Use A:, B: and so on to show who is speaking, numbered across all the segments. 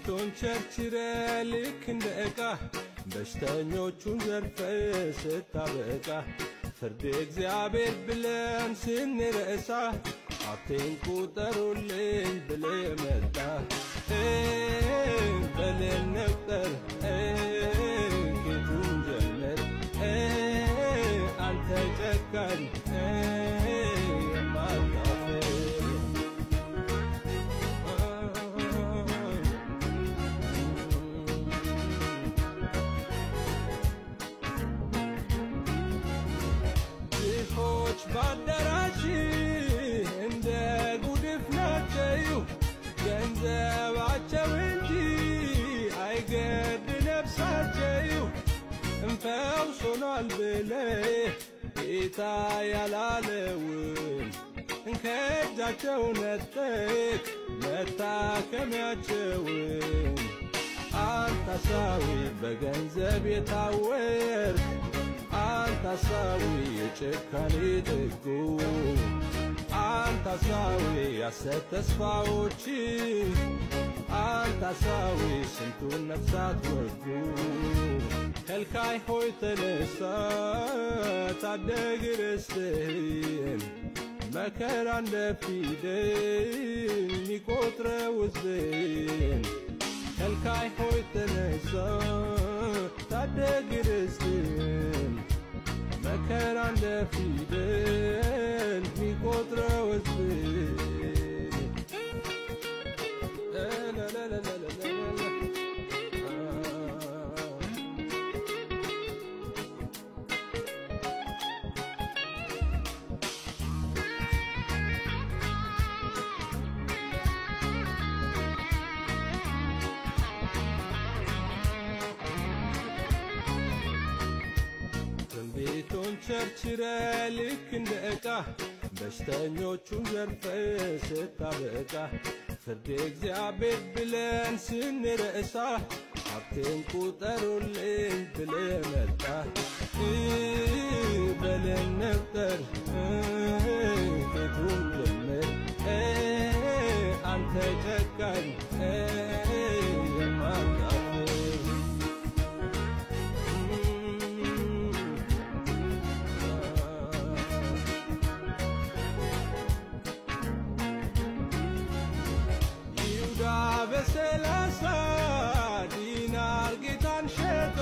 A: ቤቱን ቸርችረ ልክ እንደ ዕቃ በሽተኞቹን ዘርፈ ስታበቃ ፍርድ እግዚአብሔር ብለን ስንረሳ ሀብቴን ቁጠሩልኝ ብለ መጣ በለን ነቁጠር ጌቱን ጀመር አንተ ጨካኝ የማታፍር ድሆች ባዳራሽ እንደ ጉድፍ ናቸው ገንዘባቸው እንጂ አይገድ ነፍሳቸው እንፈውስ ሆኗል ብለ ጌታ ያላለውን ከእጃቸው ነጠቅ መታከሚያቸውን አንታሳዊ በገንዘብ የታወርክ አንታሳዊ የጭካኔ ጥጉ አንታሳዊ ያሰት ተስፋዎች አንታሳዊ ስንቱን ነፍሳት ወጉ ከልካይ ሆይ ተነሳ ታደግ ርስትህን መከራ እንደ ፊደል ሚቆጥረው ሕዝብን ከልካይ ሆይ ተነሳ ታደግ ርስትህን መከራ እንደ ፊደል ሚቆጥረው ሕዝብን ትንቢቱን ቸርችረ ልክ እንደ ዕቃ በሽተኞቹን ዘርፈ ስታበቃ ፍርድ እግዚአብሔር ብለን ስንረሳ ሀብቴን ቁጠሩልኝ ብለ መጣ በለን ነቁጠር ጌቱን ጀምር አንተ ጨካኝ የማታፍር ይሁዳ በሰላሳ ዲናር ጌታን ሸጦ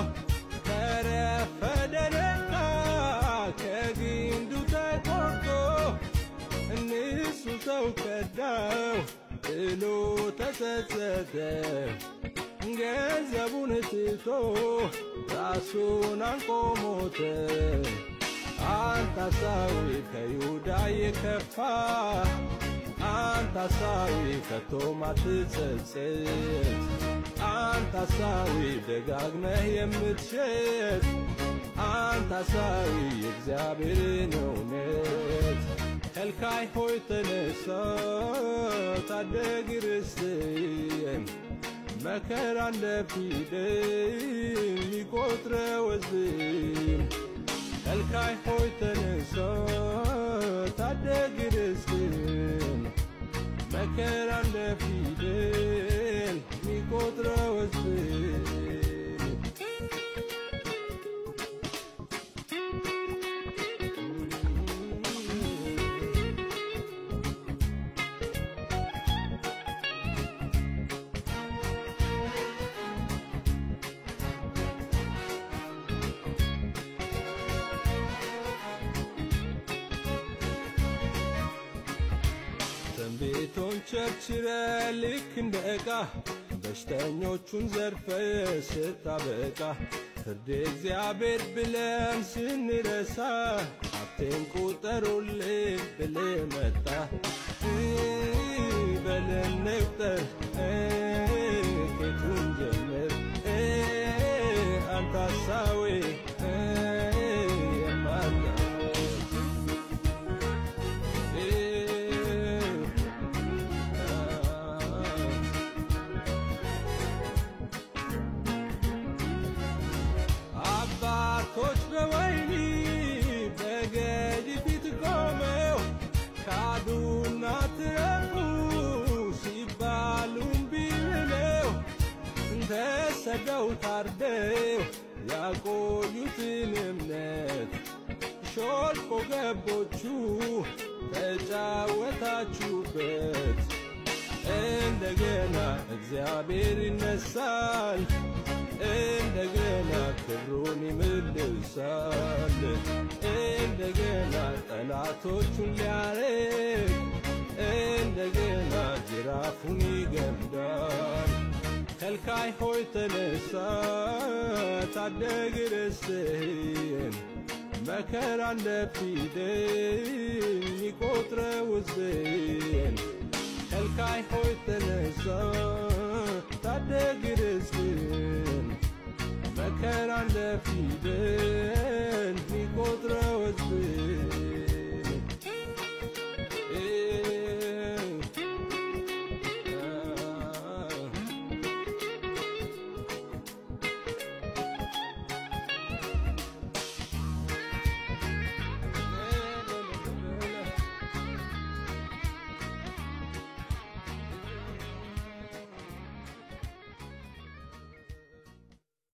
A: ተረፈደ ነቃ ከግንዱ ተቆርጦ እንሱ ሰው ከዳው ጥሎ ተጸጸተ ገንዘቡን ትቶ ራሱን አንቆ ሞተ። አንታሳዊ ከይሁዳ የከፋ አንታሳዊ ከቶም አትጸጸት አንታሳዊ ደጋግመህ የምትሸጥ አንታሳዊ የእግዚአብሔርን እውነት ከልካይ ሆይ ተነሳ ታደግ ርስትህን መከራ እንደ ፊደል ሚቆጥረው ሕዝብን ከልካይ ሆይ ተነሳ ታደግ ርስትህን መከራ እንደ ፊደል ሚቆጥረው ሕዝብን ትንቢቱን ቸርችረ ልክ እንደ ዕቃ በሽተኞቹን ዘርፈ ስታበቃ ፍርድ እግዚአብሔር ብለን ስንረሳ ሀብቴን ቁጠሩልኝ ብለ መጣ በለን ነቁጠር ጌቱን ጀምር አንተ ሐሳዌ የማታፍር አባቶች በወይኒ በገዥ ፊት ቆመው ካዱና ትረፉ ሲባሉ እምቢ ብለው ተሰደው ታርደው ያቆዩትን እምነት ሾልኮ ገቦቹ ተጫወታችሁበት። እንደገና እግዚአብሔር ይነሳል፣ እንደገና ክብሩን ይመልሳል። እንደገና ጠላቶቹን ሊያርቅ እንደገና ጅራፉን ይገምዳል። ከልካይ ሆይ ተነሳ ታደግ ርስትህን መከራ እንደፊደል ይቆጥረው ሕዝብህን ከልካይ ሆይ ተነሳ ታደግ ርስትህን መከራ እንደፊደል